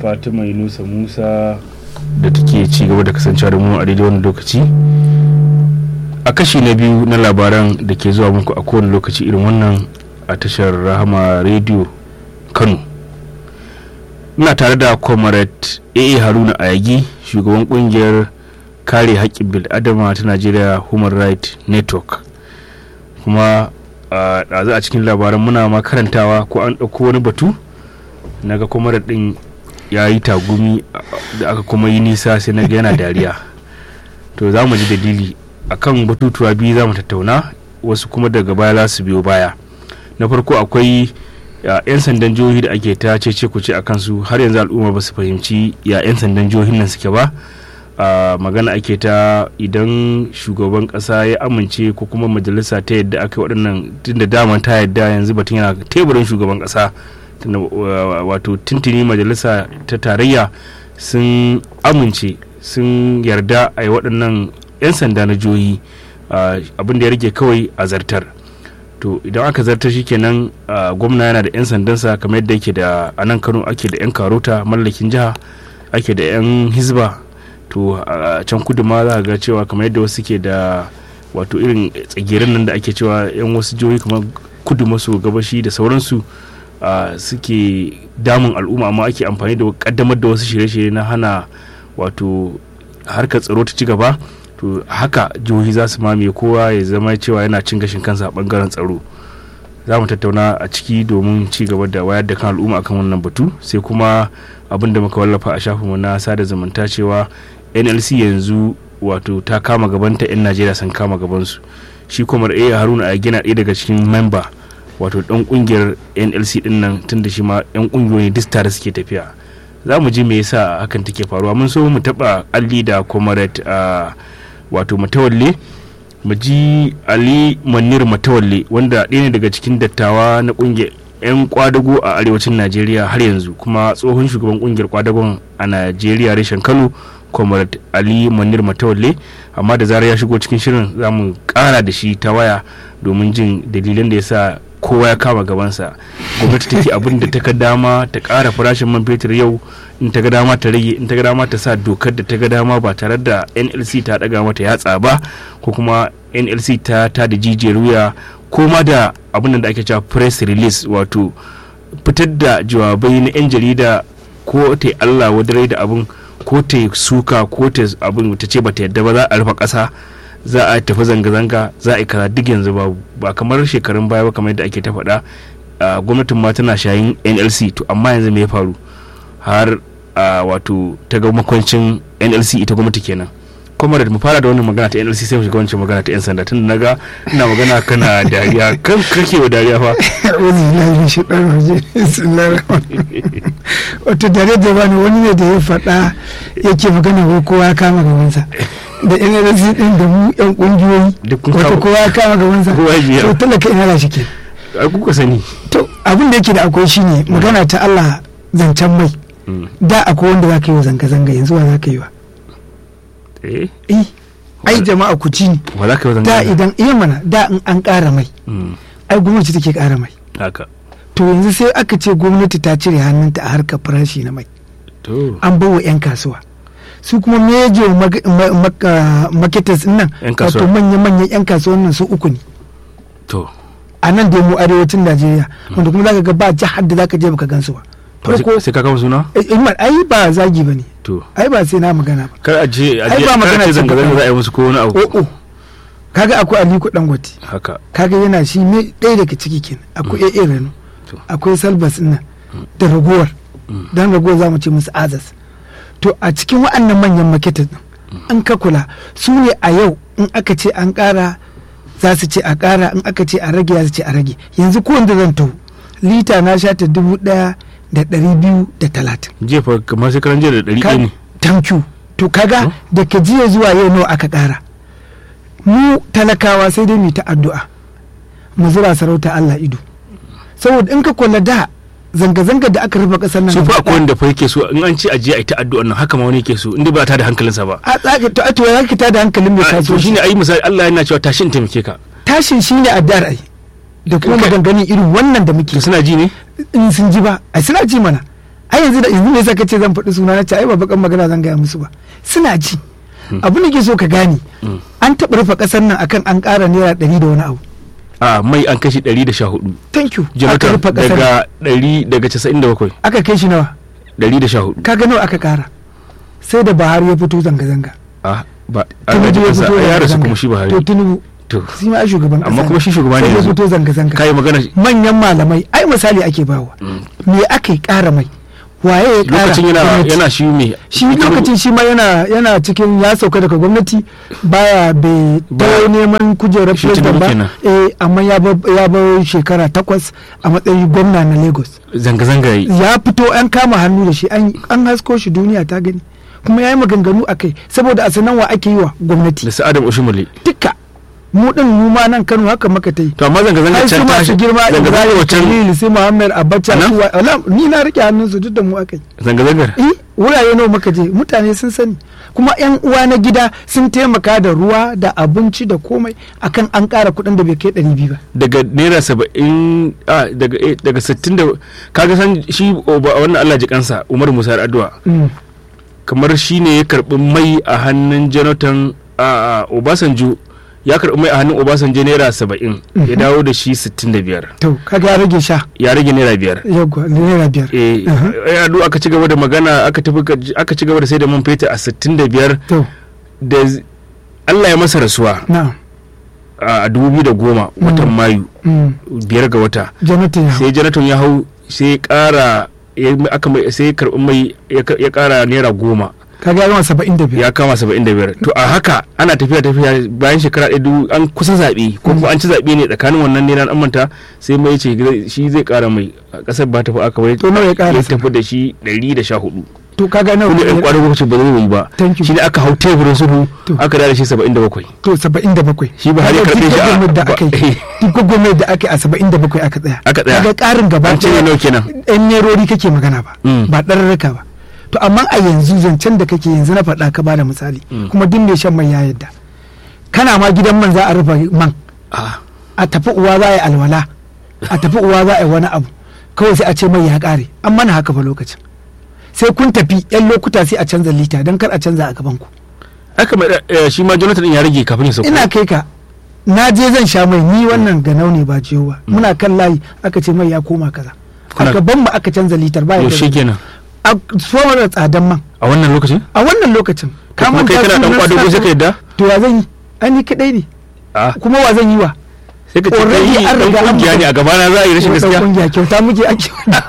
fatima yunusa musa da take ci gaba da kasancewa da mu a daidai wani lokaci a kashi na biyu na labaran da ke zuwa muku a kowane lokaci irin wannan a tashar rahama radio kano muna tare da comrade aa haruna ayagi shugaban kungiyar kare haƙƙin bil'adama ta najeriya human rights network kuma a ɗazu a cikin labaran muna ma karantawa ko an ɗauko wani batu naga comrade ɗin ya yi tagumi da aka kuma yi nisa sai na ga yana dariya to za mu ji dalili akan batutuwa biyu za mu tattauna wasu kuma daga baya za su biyo baya na farko akwai yan sandan jihohi da ake ta cece kuce a kansu har yanzu al'umma ba su fahimci ya yan sandan jihohin nan suke ba magana ake ta idan shugaban kasa ya amince ko kuma majalisa ta yadda aka yi waɗannan tun da daman ta yadda yanzu batun yana teburin shugaban kasa wato tuntuni majalisa ta tarayya sun amince sun yarda a yi waɗannan 'yan sanda na jihohi abin da ya rage kawai a zartar to idan aka zartar shi kenan gwamna yana da 'yan sandansa kamar yadda yake da a nan kano ake da 'yan karota mallakin jiha ake da 'yan hizba to a can kudu ma za ga cewa kamar yadda wasu ke da wato irin tsagirin nan da ake cewa 'yan wasu jihohi kamar kudu maso gabashi da sauransu suke damun al'umma amma ake amfani da kaddamar da wasu shirye-shirye na hana wato harkar tsaro ta ci gaba to haka jihohi za su mamaye kowa ya zama cewa yana cin gashin kansa a bangaren tsaro za mu tattauna a ciki domin ci gaba da wayar da kan al'umma akan wannan batu sai kuma abin da muka wallafa a shafinmu na sada zumunta cewa nlc yanzu wato ta kama gabanta 'yan najeriya sun kama gabansu shi kuma a haruna a gina ɗaya daga cikin memba wato dan kungiyar nlc din nan tun da shi ma yan kungiyoyi duk tare suke tafiya za mu ji me yasa hakan take faruwa mun so mu taba alli da comrade a wato matawalle mu ji ali manir matawalle wanda ɗaya ne daga cikin dattawa na kungiyar 'yan kwadago a arewacin najeriya har yanzu kuma tsohon shugaban kungiyar kwadagon a najeriya reshen kano comrade ali manir matawalle amma da zarar ya shigo cikin shirin za mu kara da shi ta waya domin jin dalilan da ya sa kowa ya kama gabansa gwamnati take abin da ta ga dama ta ƙara farashin man fetur yau in ta ga dama ta rage in ta ga dama ta sa dokar da ta ga dama ba tare da nlc ta daga mata yatsa ba ko kuma nlc ta ta da jijiyar wuya ko ma da abin da ake cewa press release wato fitar da jawabai na 'yan jarida ko ta allah wadarai da abin ko ta suka ko ta abin ta ce ba ta yadda ba za a rufe ƙasa za a tafi zanga-zanga za a yi kaza duk yanzu babu ba kamar shekarun baya ba kamar yadda ake ta faɗa gwamnatin ma tana shayin nlc to amma yanzu me ya faru har wato ta ga makwancin nlc ita gwamnati kenan kuma da mu fara da wannan magana ta nlc sai mu shiga wancan magana ta yan sanda tun da naga ina magana kana dariya kan kake wa dariya fa wato dare da bani wani ne da ya faɗa yake magana ko kowa ya kama gabansa da nlc din da mu yan kungiyoyi wato kowa ya kama gabansa to talaka ina da shi ke ai kuka sani to abin da yake da akwai shine magana ta Allah zancen mai da akwai wanda za ka yi wa zanga-zanga yanzu wa za ka yi wa eh ai jama'a ku ci wa za ka yi wa da zanga idan iya mana da in an ƙara mai ai gwamnati take ƙara mai haka to yanzu sai aka ce gwamnati ta cire hannunta a harkar farashi na mai to an bawa 'yan kasuwa su kuma major marketers nan Yan kasuwa. wato manya-manyan 'yan kasuwan nan su uku ne to a nan da mu arewacin najeriya wanda kuma zaka ga ba jihar da zaka je baka gansu ba farko sai ka kama suna eh, Imar, ai ba zagi ba ne to ai ba sai na magana ba kar a je a Ai, je ba kar magana a ce ce zanga ba. zanga za a yi musu ko wani abu o'o kaga akwai aliko dangote haka kaga yana shi ne ɗaya daga ciki kenan akwai AA Rano To. akwai Salbas nan da ragowar dan ragowar zamu ce musu Azas to a cikin waɗannan manyan maketas din in ka kula su ne a yau in aka ce an ƙara za su ce a ƙara in aka ce a rage za su ce a rage yanzu ko wanda zan taho lita na sha ta dubu ɗaya da ɗari biyu da talatin jefa kamar sai karan jiya da ɗari ɗaya ne thank you to kaga Oh. da ka jiya zuwa yau nawa aka ƙara mu talakawa sai dai mu ta addu'a mu zura sarauta Allah ido saboda in ka kula da zanga-zanga da aka rufe ƙasar nan su fa gaba akwai wanda fa yake so in an ce a je a yi ta addu'an nan haka ma wani yake so inda ba ta da hankalinsa ba a tsaka to a to ya ka tada hankalin mai A, to shine kasuwanci ayi misali Allah yana cewa tashi in taimake ka tashin shine addu'ar ai da kuma Kai- maganganun irin wannan da muke to suna ji ne in sun ji ba ai suna ji mana ai yanzu da yanzu me yasa kace zan faɗi suna na ce ai ba bakan magana zan gaya musu ba suna ji abin da ke so ka gane an taɓa rufe ƙasar nan akan an ƙara naira ɗari da wani abu a mai an kashi 114 thank you aka jonathan rufe ƙasar daga 100 daga 97 aka kai shi nawa 114 kaga nawa aka ƙara sai da Buhari ya fito zanga-zanga a ba Tinubu ya fito ya rasu zanga-zanga. kuma shi to Buhari Tinubu to shi ma ai shugaban ƙasa amma kuma shi shugaba ne sai ya yanzu fito zanga-zanga kai magana manyan malamai ai misali ake bawa me aka yi ƙara mai waye ya ƙara lokacin yana gwamnati? yana shi me shi lokacin shi ma yana yana cikin ya sauka daga gwamnati baya bai Ba- ta neman kujerar Shi president Tinubu ba kenan. eh amma ya bar ya bar shekara takwas a matsayin gwamna na Lagos zanga-zanga yi ya fito an kama hannu da shi an an hasko shi duniya ta gani kuma ya yi maganganu a kai saboda a sanan wa ake yi wa gwamnati da su adam oshimole duka mu din mu ma nan Kano haka maka ta yi to amma zanga-zanga ai su can ta masu girma zanga-zanga Ibrahim wancan Khalil sai Muhammad Abacha A nan? su wa- wala, ni na rike hannun su duk da mu aka yi zanga-zangar eh wurare nawa muka je mutane sun sani kuma yan uwa na gida sun taimaka da ruwa da abinci da komai akan an ƙara kuɗin da bai kai ɗari biyu ba daga naira saba'in a daga eh, daga sittin da kaga san shi oba- wannan Allah ji kansa Umar Musa Addu'a kamar shi ne ya karbi mai a hannun Jonathan a a, Obasanjo ya karbi mai a hannun Obasanjo naira saba'in ya dawo da shi sittin da biyar to kaga ya rage sha ya rage naira biyar yagwa naira biyar eh Aha. eh, ado aka ci gaba da magana aka tafi ka- aka ci gaba da sai da man fetur a sittin da biyar to da z- Allah ya masa rasuwa na a dubu biyu da goma watan Mayu mm, biyar ga wata jonathan ya sai jonathan ya hau sai ya kara ya aka mai sai ya karbi mai ya ka- ya kara naira goma kaga ya zama saba'in da biyar ya kama saba'in da biyar to a haka ana tafiya tafiya bayan shekara ɗaya dubu an kusa zaɓe ko kuma an ci zaɓe ne tsakanin wannan naira an manta sai mai ce zai- shi zai kara mai a ƙasar ba tafi aka bai To nawa ya ƙara ya sa? tafi da shi ɗari da sha hudu to kaga nawa kuma ɗan ƙwarin lokacin ba zai yi ba Thank you. shi ne aka hau teburin sulhu To. aka da shi saba'in da bakwai to saba'in da bakwai Shi ba har ya Kaga karɓe duk shi a- gwagwarmayar da ba- aka yi duk gwagwarmayar da aka yi a saba'in da bakwai aka tsaya Aka tsaya. kaga ƙarin gaba an cire nawa kenan yan nerori kake magana ba Mm. ba ɗararraka ba to amma a yanzu zancen da kake yanzu na faɗa ka bada misali Mm. kuma duk mai shan mai ya yadda kana ma gidan man za a rufe man Ah, a tafi uwa za a yi alwala a tafi uwa za a yi wani abu kawai sai a ce mai ya ƙare an mana haka fa lokacin sai kun tafi yan lokuta sai a canza lita don kar a canza a gaban ku aka mai eh, shi ma jonathan ɗin ya rage kafin ya sauka ina kai ka na je zan sha mai ni wannan ganau ne ba ciwo ba muna kan layi aka ce mai ya koma kaza a Kuna- gaban mu aka canza litar ba yaushe kenan a tsohon da tsadan man a wannan lokacin a wannan lokacin Ka kuma kai kana dan sunan kwado ko sa- sai ka yadda to ya zan yi ai ni kadai ne a kuma wa zan yi wa sai ka ce Already kai an dan riga an kungiya ne a gaba na za a yi rashin Wata gaskiya kungiya kyauta muke ake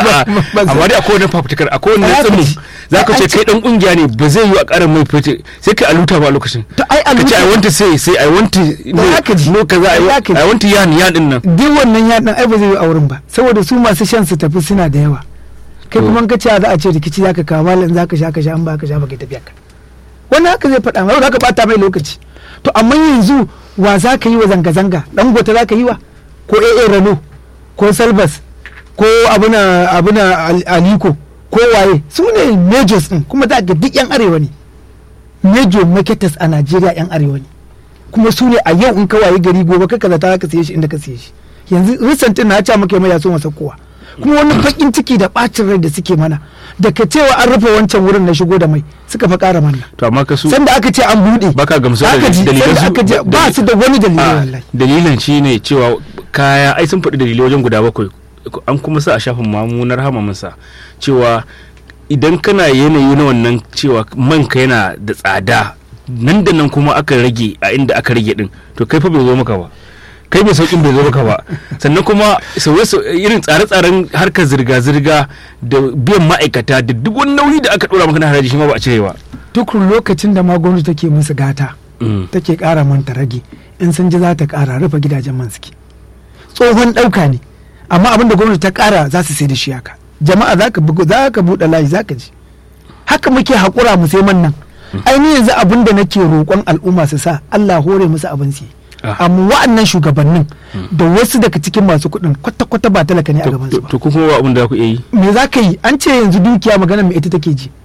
amma dai akwai wani fafutukar akwai wani Ai, tsumi aka za ka ai, ce an ce- kai dan kungiya ne ba zai yi a karin mai fice sai ka aluta ba a lokacin to ai a ka ce i lokacin want to say say i want to no haka ji. no kaza I Ai, want- haka ji. i want to yan yan din nan duk wannan yaɗin ai ba zai yi a wurin ba saboda su masu shan su tafi suna da yawa kai To. kuma in ka ce za a ce rikici zaka kawo malam zaka sha ka sha an ba ka sha ba kai tafiya ka wannan haka zai faɗa mai zaka bata mai lokaci to amma yanzu wa za ka yi wa zanga-zanga dan gota za ka yi wa ko AA Rano ko Salbas ko abuna abuna Al- Aliko ko waye su ne majors din kuma za ga duk yan arewa ne major marketers a Najeriya yan arewa ne kuma su ne a yau in ka waye gari gobe ka kaza ta ka siye shi inda ka siye shi yanzu recent na ce maka mai ya so masa kowa kuma wani bakin ciki da bacin rai da suke mana da ka cewa an rufe wancan wurin na shigo da mai suka fa kara mana to amma ka su sanda aka ce an bude baka gamsuwa da aka ji dalilan sanda su aka je ba su da wani dalili a wallahi dalilan shine cewa kaya ai sun faɗi dalilai wajen guda bakwai an kuma sa a shafin mamunar hamaminsa cewa idan kana yanayi na wannan cewa manka yana da tsada nan da nan kuma aka rage a inda aka rage din to kai fa bai zo maka ba kai mai saukin bai zo maka ba sannan kuma sauye irin tsare-tsaren harkar zirga-zirga da biyan ma'aikata da duk wani nauyi da aka dora maka na haraji shi ma ba a cire ba duk lokacin da ma gwamnati take musu gata Mm. take kara manta rage in sun ji za ta kara rufe gidajen man suke tsohon ɗauka ne amma abin da gwamnati ta kara za su sai da shi haka jama'a za ka bugu za ka buɗe layi za ka ji haka muke haƙura mu sai man nan ainihin yanzu abin da nake roƙon al'umma su sa Allah hore musu abin su yi. Ah. amma wa'annan shugabannin da wasu daga cikin masu kuɗin kwata-kwata ba talaka ne a To- gaban su to ba to kuma ba abin da za ku iya yi me za ka yi an ce yanzu dukiya magana mai ita take ji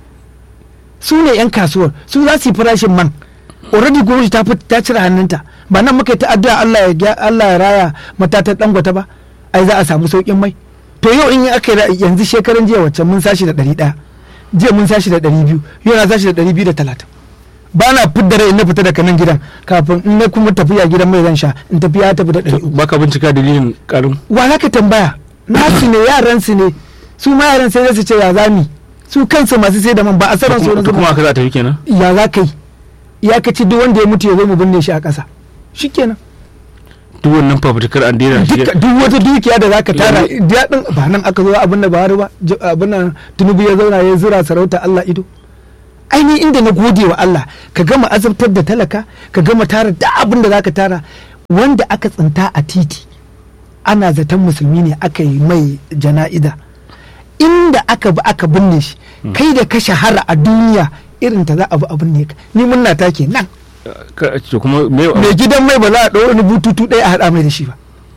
su ne 'yan kasuwar su za su yi farashin man already gwamnati ta fi- ta cire hannunta ba nan muka yi ta addu'a Allah ya gya- Allah ya raya matatan dangwata ba ai za a samu saukin mai to yau in yi aka yi yanzu shekaran jiya wacce mun sashi da ɗari ɗaya jiya mun sashi da ɗari biyu yau na sashi da ɗari biyu da talatin ba na fidda rai in na fita daga nan gidan kafin in na kuma tafiya gidan mai zan sha in tafi ya tafi da ɗari uku baka bincika dalilin karin wa za ka tambaya nasu ne yaran su ne su ma yaran sai su ce ya zami su kansu masu sai da man ba a sanar su wani kuma aka za ta yi kenan ya za ka yi ya ka ci duk wanda ya mutu ya zo mu binne shi a ƙasa shikenan duk wannan fafutukar an daina shi duk duk wata dukiya da zaka tara daɗin ba nan aka zo abin da Buhari ba j- abin nan Tinubu ya zauna ya zura sarauta Allah ido ainihin inda na gode wa Allah ka gama azabtar da talaka ka gama tara da abin da zaka tara wanda aka tsinta a titi ana zaton musulmi ne aka yi mai jana'iza inda aka bi aka binne shi kai da ka shahara a duniya irin ta za a bi abin ne ka ni munna ta ke nan Ka- to kuma me mai gidan mai ba za a ɗau wani bututu ɗaya a haɗa mai da shi ba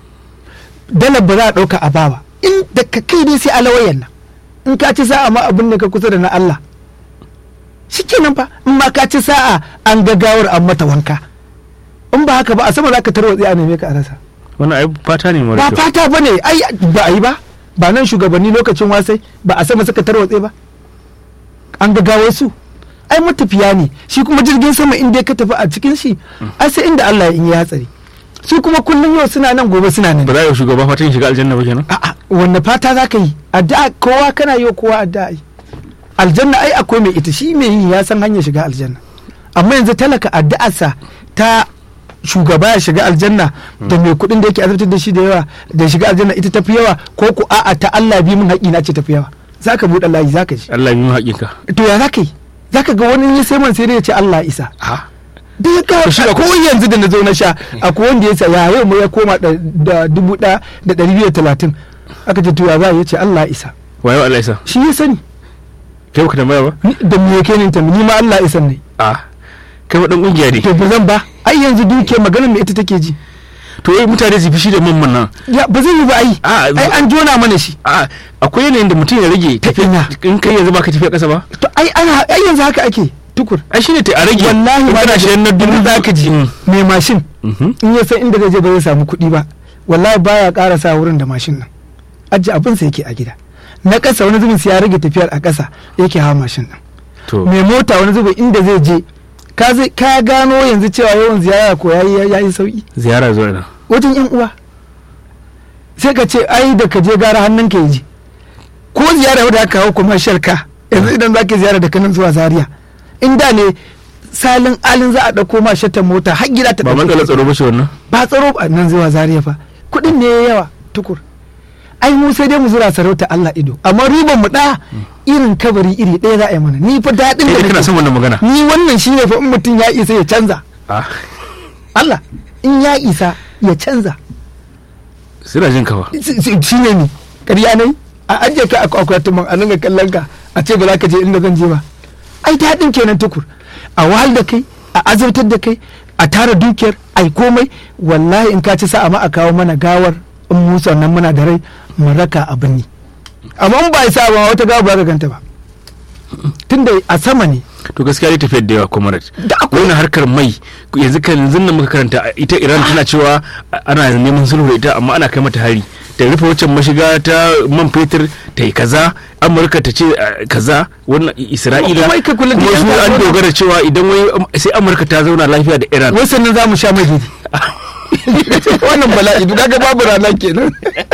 dalar ba za a ɗauka a bawa in da ka kai dai sai alawayan nan in ka ci sa'a ma abin da ka kusa da na Allah shikenan fa in ma ka ci sa'a an gagawar an mata wanka in ba haka ba a sama za ka tarwatse a neme ka a rasa wannan ai fata ne mara ba kyau fata ba ne ai ba a yi ba ba nan shugabanni lokacin wasai ba a sama suka tarwatse ba an gagawar su ai matafiya ne shi kuma jirgin sama inda ka tafi a cikin shi ai sai inda Allah ya in ya hatsari su kuma kullum yau suna nan gobe suna nan ba za a yi wa shugaba fatan shiga aljanna ba kenan a'a wanne fata za ka yi addu'a kowa kana yi wa kowa addu'a yi aljanna ai akwai mai ita shi mai yi ya san hanyar shiga aljanna amma yanzu talaka addu'arsa ta shugaba ya shiga aljanna da mai kuɗin da yake azabtar da shi da yawa da shiga aljanna ita tafi yawa ko ku a'a ta Allah bi mun haƙi na ce tafi yawa zaka buɗe layi zaka ji Allah ya yi haƙinka to ya zaka yi zaka ga wani ya sai man sai dai ya ce Allah ya isa ha da ya kawo shi da ko yanzu da na zo na sha akwai wanda ya saya yau mu ya koma da da dubu ɗaya da ɗari biyu da talatin aka ce to ya za ya ce Allah ya isa wayo Allah ya sa shi ya sani kai baka tambaya ba Ni- da me yake ni tambayi ni ma Allah ya san ne a kai wa dan kungiya ne to ba zan ba ai yanzu duke maganar me ita take ji to eh mutane su fishi da mamman nan ya ba zai yi ba ai A, ai an jona mana shi a akwai yanayin da mutum ya rage Ta ina? in kai yanzu baka tafiya ƙasa ba to ai ana ai yanzu haka ake tukur ai shine ta a rage wallahi in ma kana shi na dubu za ka ji Mm. mai mashin Mhm. in ya san inda zai je ba zai samu kuɗi ba wallahi baya ƙara sa wurin da mashin nan ajiye abin sa yake a gida na ƙasa wani zubin sai ya rage tafiyar a ƙasa yake hawa mashin nan to mai mota wani zubin inda zai je ka zai ka gano yanzu cewa yawan ziyara ko yayi yayi sauki ziyara zuwa nan wajen yan uwa sai ka ce ai da ka je gara hannun ka ji ko ziyara wadda aka hau commercial ka yanzu idan za ka ziyara da kanan zuwa zaria in da ne salin alin za a ɗauko ma shatan mota har gida ta ba ɗauke matsalar ka. tsaro ba shi wannan ba tsaro ba nan zuwa zaria fa kuɗin ne ya yawa tukur ai mu sai dai mu zura sarauta Allah ido amma riban mu ɗaya irin kabari iri ɗaya za a yi mana ni fa daɗin kai da da kana nake- son wannan magana ni wannan shine fa in mutum ya isa ya canza a Allah in ya isa ya canza suna jin ka ba shi ne ni ƙarya ne a ajiye ka a akwatin man a nan kallon ka a ce ba za ka je inda zan je ba ai daɗin kenan tukur a wahal da kai a azabtar da kai a tara dukiyar ai komai wallahi in ka ci sa'a ma a kawo mana gawar in mu sannan muna da rai mu raka a birni amma in ba ya sa ba wata gawa ba za ka ganta ba tunda a sama ne to gaskiya dai tafiyar da yawa comrade Da akwai- wannan harkar mai yanzu kan yanzu nan muka karanta ita Iran tana cewa ana neman sulhu da ita amma ana kai mata hari ta rufe waccan mashiga ta man fetur ta yi kaza amurka ta ce eh, kaza wannan isra'ila Kuma ka kula da kuma yan su an kasuwa. dogara cewa idan wai um, sai amurka ta zauna lafiya da iran wai sannan za mu sha mai daidai wannan bala'i duk kaga babu rana kenan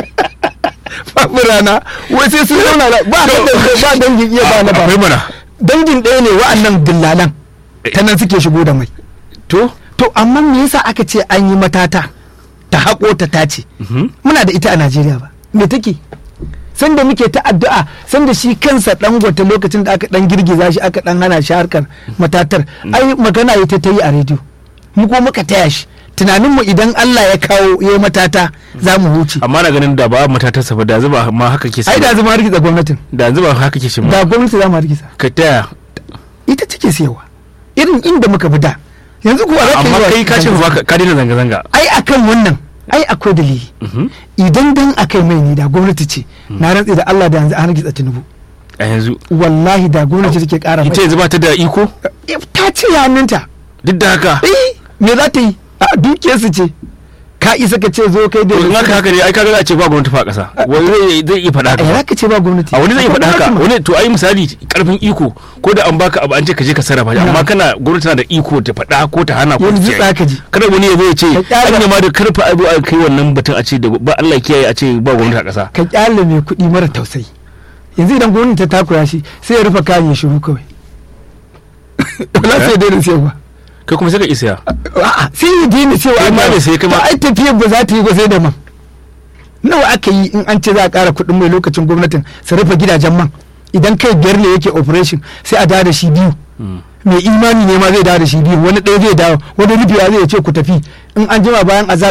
babu rana wai sai sun zauna la- ba da ba dangin iya ba na akwai ba mana dangin ɗaya ne wa'annan dillalan ta nan suke shigo da mai to to amma me yasa aka ce an yi matata ta haƙo ta tace Mhm. muna da ita a Najeriya ba me take sanda muke ta addu'a sanda shi kansa dan gwata lokacin da aka dan girgiza shi aka dan hana shi harkar matatar ai magana ya ta yi a rediyo mu ko muka taya shi tunanin mu idan Allah ya kawo ya matata za mu huce amma na ganin da ba matatarsa ba da zuba ma haka ke ai da zama hargitsa gwamnatin da zuba haka ke shi ma da gwamnati za mu hargitsa ka taya ita take siyarwa irin inda muka bi da yanzu kuwa za ka yi amma wa- kai ka ce ba ka- ka daina zanga-zanga ai akan wannan ai akwai dalili Mhm. idan dan akai mai ne da gwamnati ce na rantsi da Allah da yanzu an hargitsa tinubu a yanzu wallahi da gwamnati take kara mai ita yanzu ba ta da iko ta ce hannunta duk da haka eh me za ta yi a dukiyarsu ce ka isa ka ce zo kai da to in haka haka ne ai kaga za a ce ba gwamnati fa a ƙasa wani zai- zai iya faɗa a haka za ka ce ba gwamnati a wani zai iya faɗa haka Akwai gwamnati wani to ai misali karfin iko ko da an baka abu an ce ka je ka sarrafa shi Na. amma kana gwamnati tana da iko ta faɗa ko ta hana ko ta Yanzu ce za ka ji. kada wani ya zo ya ce Ka kyale- an ma da karfa abu a kai wannan batun a ce da ba Allah ya kiyaye a ce ba gwamnati a ƙasa ka kyale mai kuɗi mara tausayi yanzu idan gwamnati ta takura shi sai ya rufe kayan ya shiru kawai wala sai daina sayarwa kai kuma sai ka isa a'a sai ya daina cewa Kai ma an ne sai kai ma- To ai tafiyar ba za ta yi ba sai da man nawa aka yi in an ce za a ƙara kuɗin mai lokacin gwamnatin su rufe gidajen man idan kai biyar ne yake operation sai a dawo da shi biyu mai imani ne ma zai dawo da shi biyu wani ɗaya zai dawo wani rufewa zai ce ku tafi in an jima bayan azar